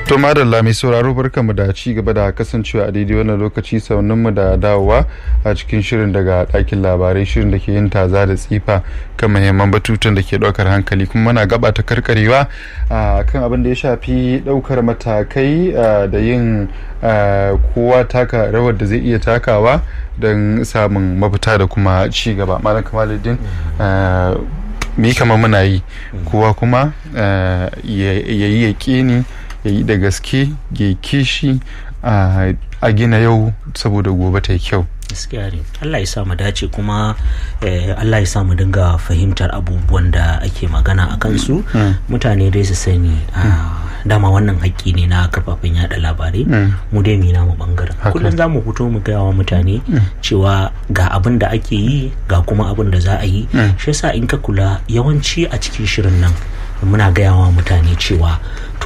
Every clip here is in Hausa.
To madalla mai sauraro barkanmu da ci gaba da kasancewa a daidai wannan lokaci mu da dawowa a cikin shirin daga ɗakin labarai shirin da ke yin taza da tsifa kan muhimman batutun da ke ɗaukar hankali kuma muna gaba ta karkarewa kan abin da ya shafi ɗaukar matakai da yin kowa taka rawar da zai iya takawa don samun mafita da kuma ci gaba malam kamaluddin mi kama muna yi kowa kuma ya yi yaƙini ya yi da gaske ya kishi a gina yau saboda gobe ta yi kyau gaskiya ne Allah ya sa mu dace kuma Allah ya sa mu dinga fahimtar abubuwan da ake magana a kansu mutane dai su sani dama wannan haƙƙi ne na kafafen yada labarai mu dai mina mu bangaren kullum za mu fito mu gaya wa mutane cewa ga abin da ake yi ga kuma abin da za a yi shi yasa in ka kula yawanci a cikin shirin nan muna gaya wa mutane cewa to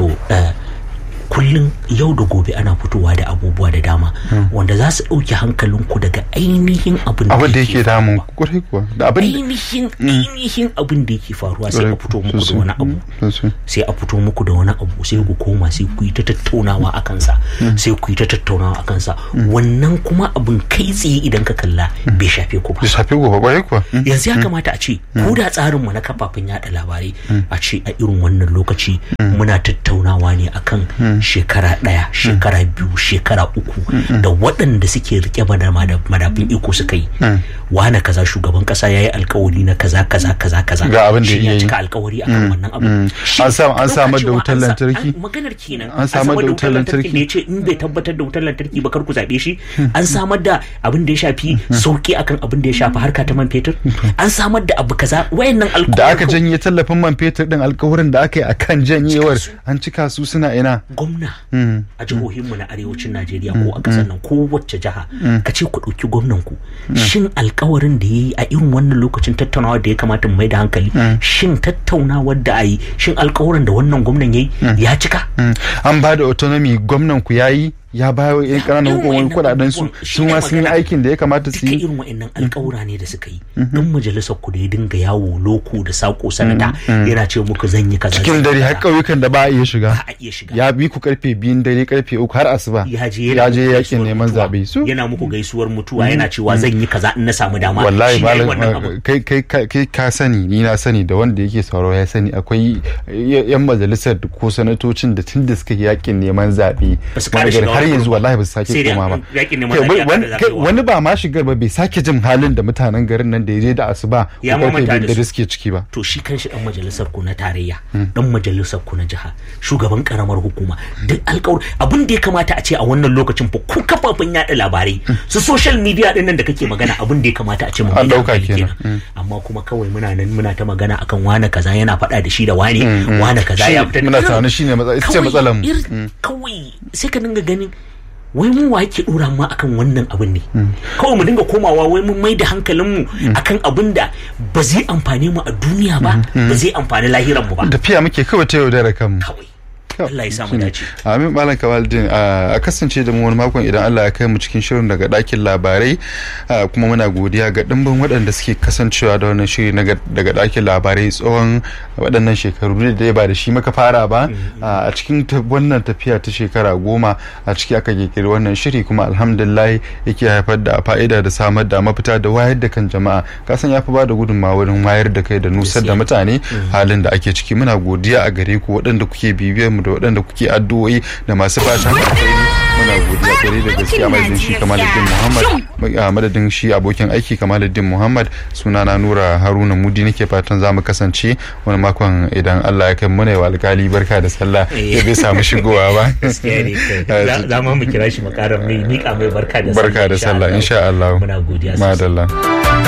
kullum yau da gobe ana fitowa da abubuwa da dama wanda za su ɗauki hankalinku daga ainihin abin da yake damun kwarai kuwa da abin ainihin ainihin abin da yake faruwa sai a fito muku da wani abu sai a fito muku da wani abu sai ku koma sai ku yi ta tattaunawa a kansa sai ku yi ta tattaunawa a kansa wannan kuma abin kai tsaye idan ka kalla bai shafe ku ba bai shafe ku ba kwarai kuwa yanzu ya kamata a ce ko da tsarin mu na kafafen yada labarai a ce a irin wannan lokaci muna tattaunawa ne akan shekara ɗaya shekara biyu shekara uku da waɗanda suke rike madafin iko suka yi wane kaza shugaban kasa ya yi alkawari na kaza kaza kaza kaza ga abin da ya cika alkawari akan wannan abu an samar da wutar lantarki maganar kenan an samar da wutar lantarki da ya ce in bai tabbatar da wutar lantarki ba kar ku zaɓe shi an samar da abin da ya shafi sauki akan abin da ya shafi harka ta man fetur an samar da abu kaza wayannan alkawari da aka janye tallafin man fetur din alkawarin da aka yi akan janyewar an cika su suna ina gwamna a jihohinmu na arewacin najeriya ko a ƙasar nan ko wacce jiha ka ce ku ɗauki gwamnan ku shin alkawarin da ya yi a irin wannan lokacin tattaunawar da ya kamata mu mai da hankali shin tattaunawar da a yi shin alkawarin da wannan gwamnan ya yi ya cika an ba da autonomy gwamnan ku ya yi ya ba wa yan ƙananan hukumomin kudaden su su ma sun yi aikin da ya kamata su yi irin wa'annan alƙawura ne da suka yi dan majalisar ku da ya dinga yawo loko da sako sanata yana ce muku zan yi kaza cikin dare har ƙauyukan da ba a iya shiga ba a iya shiga ya bi ku karfe biyun dare karfe uku har asuba ya je ya je yakin neman zabe su yana muku gaisuwar mutuwa yana cewa zan yi kaza in na samu dama wallahi Shi ne wannan abu. malam kai kai kai ka sani ni na sani da wanda yake sauraro ya sani akwai yan majalisar ko sanatocin da tun da suka yi yakin neman zabe Ba su ƙara shiga har wani yanzu ba. wallahi ba su sake Sai dai koma ba yakin neman Kai, zaɓe aka wani- da kai, zaɓewa. wani ba ma shiga ba bai sake jin halin da mutanen garin nan da ya je da asuba Ya ko karfe mamanta da biyar da su. suke ciki ba to shi kanshi dan majalisar ku na tarayya dan majalisar ku na jiha shugaban karamar hukuma duk alƙawar abin da ya kamata a ce a wannan lokacin fa ku kafafen yada labarai su social media din nan da kake magana abin da ya kamata a ce mu An mai da ɗauka hankali kenan. amma kuma kawai muna nan muna ta magana akan wane kaza yana faɗa da shi da wane wane kaza Shi- ya fita muna tunanin shine matsa- ita ce Kawai matsalar mu. ir- kawai sai ka dinga ganin wai mu wa yake dora ma akan wannan abin ne kawai mu dinga komawa wai mun mai da hankalinmu akan abin da ba zai amfane mu a duniya ba ba zai amfani lahiran mu ba tafiya muke kawai ta yaudara kanmu kawai Allah ya samu dace Amin Malam Kamaldin a kasance da mu wani makon idan Allah ya kai mu cikin shirin daga ɗakin labarai ah, kuma muna godiya ga ɗimbin waɗanda suke kasancewa da wannan shiri na ga- daga ɗakin labarai tsawon waɗannan shekaru ne da dai ba da shi muka fara ba Ah, a cikin ta- wannan tafiya ta shekara goma a ciki aka kirkiri wannan shiri kuma alhamdulillah yake haifar da fa'ida da samar da mafita da wayar da kan jama'a kasan ya fi ba da gudunmawa wurin wayar da kai da nusar da mutane halin da ake ciki muna godiya a gare ku waɗanda kuke bibiyar mu da waɗanda kuke addu'o'i da masu fatan alkhairi muna godiya gare da gaskiya madadin shi kamaluddin muhammad a madadin shi abokin aiki kamaluddin muhammad sunana nura haruna mudi nake fatan za mu kasance wani makon idan allah ya kai muna yi wa alkali barka da sallah ya bai samu shigowa ba gaskiya ne kai. Za- za mu kira shi mu ƙara mai mika mai barka da barka da sallah insha allah muna godiya sosai madalla